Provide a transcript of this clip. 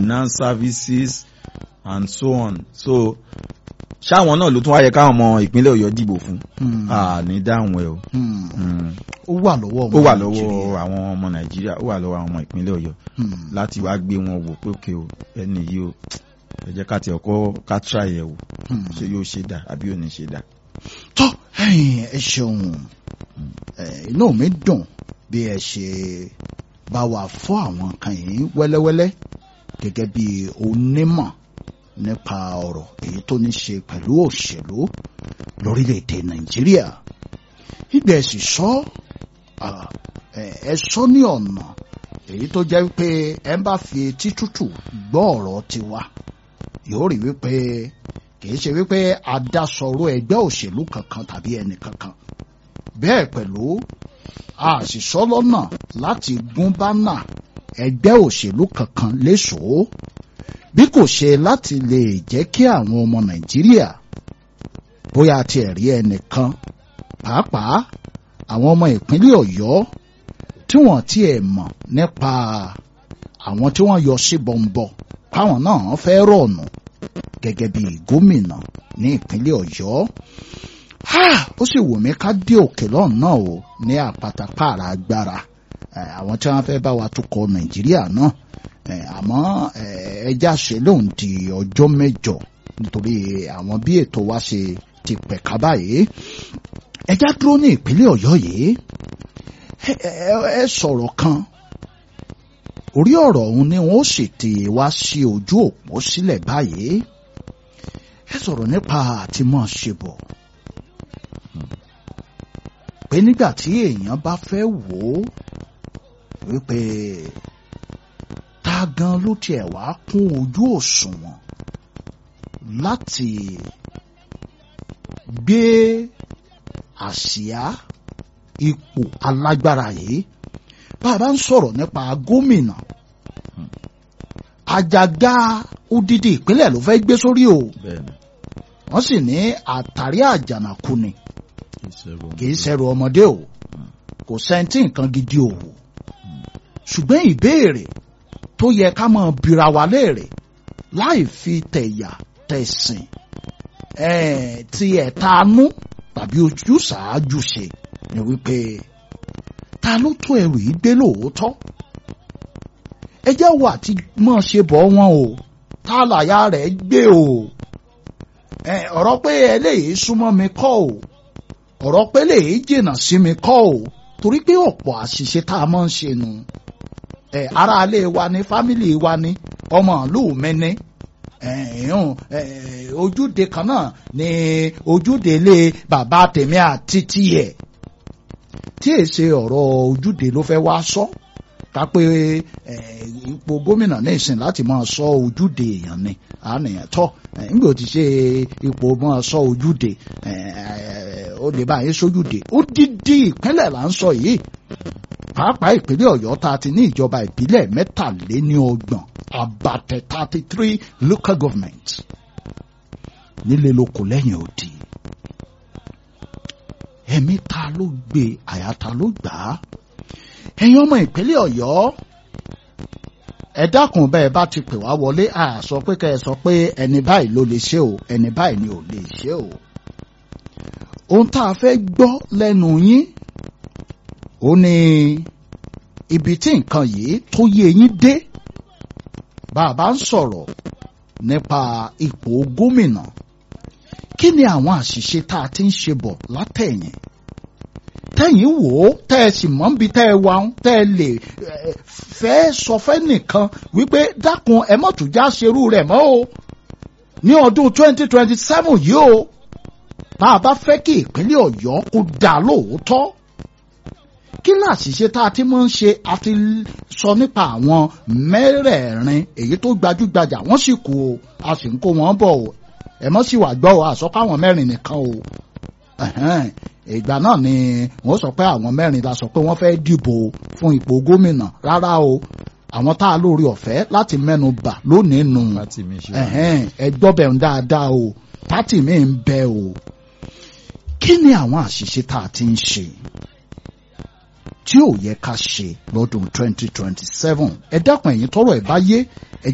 finance services and so on so ṣáwọn náà ló tún wáyé káwọn ọmọ ìpínlẹ̀ ọ̀yọ́ dìbò fún Hmm. a ní dáhùn ẹ o Hmm. Mm. ó wà lọ́wọ́ ọmọ ó wà Nàìjíríà. lọ́wọ́ àwọn ọmọ nàìjíríà ó wà lọ́wọ́ àwọn ọmọ ìpínlẹ̀ ọ̀yọ́ Hmm. láti wá gbé wọn wò pé òkè o ẹni yìí o ẹ jẹ́ ká tiẹ̀ kọ́ ká try ẹ̀ wò Hmm. ṣé yóò ṣe dà àbí ò ní ṣe dà. tó ẹ̀yin ẹ ṣeun ẹ, inú mi dùn bí ẹ ṣe bá wa fọ́ àwọn kan yìí wẹ́lẹ́wẹ́lẹ́ gẹ́gẹ́ bí onímọ̀ nípa ọ̀rọ̀ èyí tó ní ṣe pẹ̀lú òṣèlú lórílẹ̀‐èdè nàìjíríà ìgbà ẹ sì sọ ah, ẹ ẹ sọ ní ọ̀nà èyí tó jẹ́ wípé ẹ bá fi etí tútù gbọ́ ọ̀rọ̀ tiwa yóò rí wípé kìí ṣe wípé adásọ̀rọ̀ ẹgbẹ́ òṣèlú kankan tàbí ẹnì kankan bẹ́ẹ̀ pẹ̀lú a sì sọ lọ́nà láti gún bánà ẹgbẹ́ òṣèlú kankan léṣòó bí kò ṣe láti lè jẹ́ kí àwọn ọmọ nàìjíríà bóyá ti ẹ̀rí ẹnìkan pàápàá àwọn ọmọ ìpínlẹ̀ ọ̀yọ́ tí wọ́n tiẹ̀ mọ̀ nípa àwọn tí wọ́n yọ sí bọ̀m̀bọ̀ káwọn náà fẹ́ rọ̀nù gẹ́gẹ́ bí gómìnà ní ìpínlẹ̀ ọ̀yọ́ Ah, ó sì wù mí ká dé òkè lọ́hùn náà o ní àpáta pààrà agbára Eh, àwọn tí wọ́n fẹ́ bá wa tukọ̀ nàìjíríà náà Eh, àmọ́ eh, ẹja ṣe lóun di ọjọ́ mẹ́jọ nítorí àwọn bí ètò wa ṣe ti pẹ̀ka báyìí ẹja dúró ní ìpínlẹ̀ ọ̀yọ́ yìí ẹ ẹ- ẹ sọ̀rọ̀ kan orí ọ̀rọ̀ ọ̀hún ni wọ́n sì ti wá sí ojú òpó sílẹ̀ báyìí ẹ sọ̀rọ̀ nípa àti mọ̀ ṣe bọ̀ pé nígbà tí èèyàn bá fẹ́ wò ó wípé ta gan ló tiẹ̀ wá kún ojú òṣùwọ̀n láti gbé àsíá ipò alágbára yìí bá a bá ń sọ̀rọ̀ nípa gómìnà àjàgà odidi ìpínlẹ̀ ló fẹ́ gbé sórí o bẹ́ẹ̀ni wọ́n sì ní àtàrí àjànàkú ni kì í ṣe kì í ṣẹrù ọmọdé o kò sẹ́ńtì nǹkan gidi o ṣùgbọ́n ìbéèrè tó yẹ ká máa bira wa léèrè láì fi tẹ̀yà tẹ̀sìn eh, ti ẹ̀tanú tàbí ojú ṣáájú ṣe ni wípé ta ló tó ẹrù yìí gbé lóòótọ́ ẹ jẹ́ wà tí mọ̀ ṣe bọ̀ wọn o tá làyà rẹ̀ gbé o Eh, ọ̀rọ̀ pé eléyìí súnmọ́ mi kọ́ o ọ̀rọ̀ pé eléyìí jìnnà sí mi kọ́ o torí pé ọ̀pọ̀ àṣìṣe tá a máa ń ṣe nu ẹ ará ilé wa ni fámìlì wa ni ọmọ ìlú mi ni ẹ̀hún ojúde kan náà ni ojúde ilé bàbá tèmi àti tiẹ̀ tí èsè ọ̀rọ̀ ojúde ló fẹ́ wá sọ ká pé eh, ipò gómìnà ní ìsìn láti máa sọ ojúde èèyàn ni àníyàn tọ́ eh, nígbà tí ṣe ipò máa sọ ojúde eh, ó lè bá yín sójúde ó dídí ìpínlẹ̀ là ń sọ yìí pàápàá ìpínlẹ̀ ọ̀yọ́ tá a ti ní ìjọba ìbílẹ̀ mẹ́tàléníọgbọ̀n àbàtẹ̀ thirty three local government nílé lóko lẹ́yìn odi ẹ̀mí ta ló gbé àyà ta ló gbà á ẹ̀yin ọmọ ìpínlẹ̀ ọ̀yọ́ ẹ dákun bẹ́ẹ̀ bá ti pè wá wọlé à sọ pé kẹ́ ẹ sọ pé ẹni báyìí ló lè ṣe o ẹni báyìí ni ò lè ṣe o ohun tá a fẹ́ gbọ́ lẹ́nu yín ó ní ibi tí nǹkan yìí tó yé yín dé bàbá ń sọ̀rọ̀ nípa ipò gómìnà kí ni àwọn àṣìṣe tá a ti ń ṣe bọ̀ látẹ̀yìn tẹ́yìn wò ó tẹ́ ẹ sì mọ̀ níbi tẹ́ ẹ wà ń tẹ́ ẹ lè eh, fẹ́ sọ fẹ́ nìkan wípé dákun ẹ mọ̀ tún já ṣerú rẹ̀ mọ́ o ní ọdún 2027 yìí o bá a bá fẹ́ kí ìpínlẹ̀ ọ̀yọ́ kó dà lóòótọ́ kí láṣìṣe tá a ti máa ń ṣe a ti sọ nípa àwọn mẹ́rẹ̀ẹ̀rin èyí tó gbajúgbajà wọ́n sì kú o a sì ń kó wọn bọ̀ o ẹ mọ́ sì wà gbọ́ o àsọpá àwọn mẹ́rin nìkan o ẹ̀hẹ́n, ìgbà náà ni wọ́n sọ pé àwọn mẹ́rin la sọ pé wọ́n fẹ́ dìbò fún ipò gómìnà rárá o àwọn tá a lórí ọ̀fẹ́ láti mẹ́nu bà lónìí nù láti mi ṣe ẹ̀hẹ́n, ẹ gbọ́ bẹ̀ ń dáadáa o pátì mi ń bẹ o kí ni àwọn àṣìṣe tá a ti ń ṣe tí ò yẹ ká ṣe lọ́dún 2027 ẹ dákun ẹ̀yin tọ́rọ̀ ẹ̀ bá yé ẹ